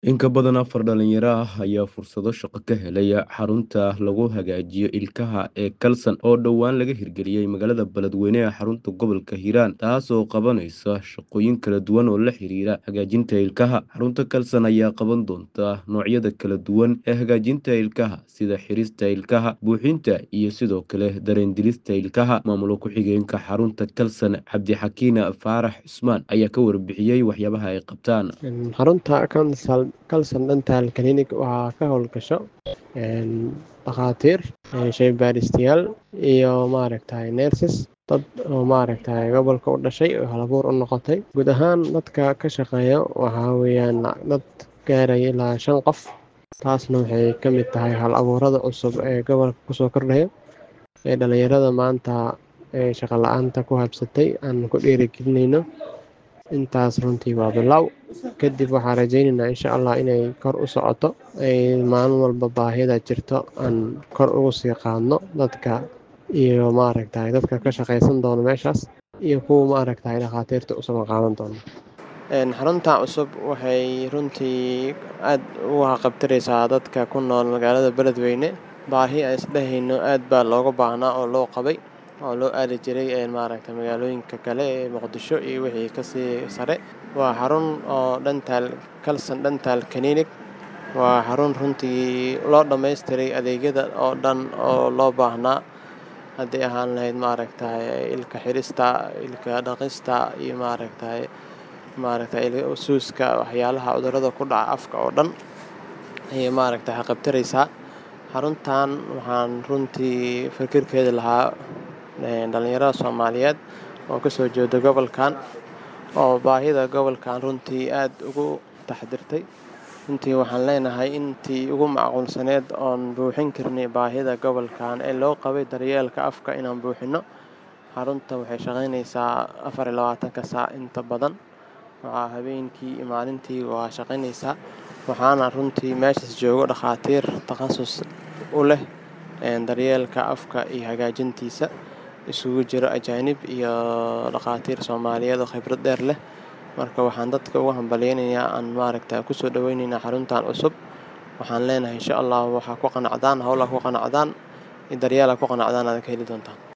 In ka badan afar dhalinyaro ah ayaa fursado shaqo ka helay xarunta lagu hagaajiyo ilkaha ee Kalsan oo dhowaan laga hirgeliyay magaalada Beledweyne ee xarunta gobolka Hiiraan taasoo qabanaysa shaqooyin kala duwan oo la xiriira hagaajinta ilkaha. Xarunta Kalsan ayaa qaban doonta noocyada kala duwan ee hagaajinta ilkaha sida xirista ilkaha, buuxinta iyo sidoo kale dareen-dilista ilkaha. Maamul ku-xigeenka xarunta Kalsan Cabdixakiin Faarax Cusmaan ayaa ka warbixiyay waxyaabaha ay qabtaan. xarunta Kalsan Kalsan Dental Clinic waxaa ka howlgasho dhakhaatiir shaybaadhistayaal iyo maaragtay nurses dad oo maaragtay gobolka u dhashay oo hal-abuur u noqotay guud ahaan dadka ka shaqeeya waxaa weeyaan dad gaaraya ilaa shan qof taasna waxay ka mid tahay hal-abuurada cusub ee gobolka kusoo kordhaya ee dhalinyarada maanta ee shaqo la-aanta ku habsatay aan ku dhiirigelinayno intaas runtii waa bilow kadib waxaan rajaynaynaa insha allah inay kor u socoto ay maalin walba baahida jirto aan kor ugu sii qaadno dadka iyo maaragtay dadka ka shaqaysan doono meeshaas iyo kuwa maaragtay dhakhaatiirta usoo qaadan doono xarunta cusub waxay runtii aad uga qabtiraysaa dadka ku nool magaalada beledweyne baahi aan isdhehayno aad baa looga baahnaa oo loo qabay oo loo aadi jiray maaragtay magaalooyinka kale ee muqdisho iyo wixii kasii sare waa xarun oo dental Kalsan Dental Clinic waa xarun runtii loo dhammaystiray adeegyada oo dhan oo loo baahnaa haddii ahaan lahayd maaragtay ilka xirista ilka dhaqista iyo maaragtay maaragtay suuska waxyaalaha cudurrada ku dhaca afka oo dhan ayay maaragtay qabtiraysaa xaruntan waxaan runtii fikirkeeda lahaa dhalinyarada soomaaliyeed oo kasoo jeeda gobolkan oo baahida gobolkan runtii aad ugu taxdirtay runtii waxaan leenahay intii ugu macquulsaneed oon buuxin karnay baahida gobolkan ee loo qabay daryeelka afka inaan buuxino xarunta waxay shaqaynaysaa afar iyo labaatanka saac inta badan waxaa habeenkii iyo maalintii waa shaqaynaysaa waxaana runtii meeshaas joogo dhakhaatiir takhasus u leh daryeelka afka iyo hagaajintiisa isugu jiro ajaanib iyo dhakhaatiir soomaaliyeed oo khibrad dheer leh marka waxaan dadka ugu hambalyeynayaa aan maaragta kusoo dhaweyneynaa xaruntan cusub waxaan leenahay insha allah waxaa ku qanacdaan howlaa ku qanacdaan daryeela ku qanacdaan aad ka heli doontaan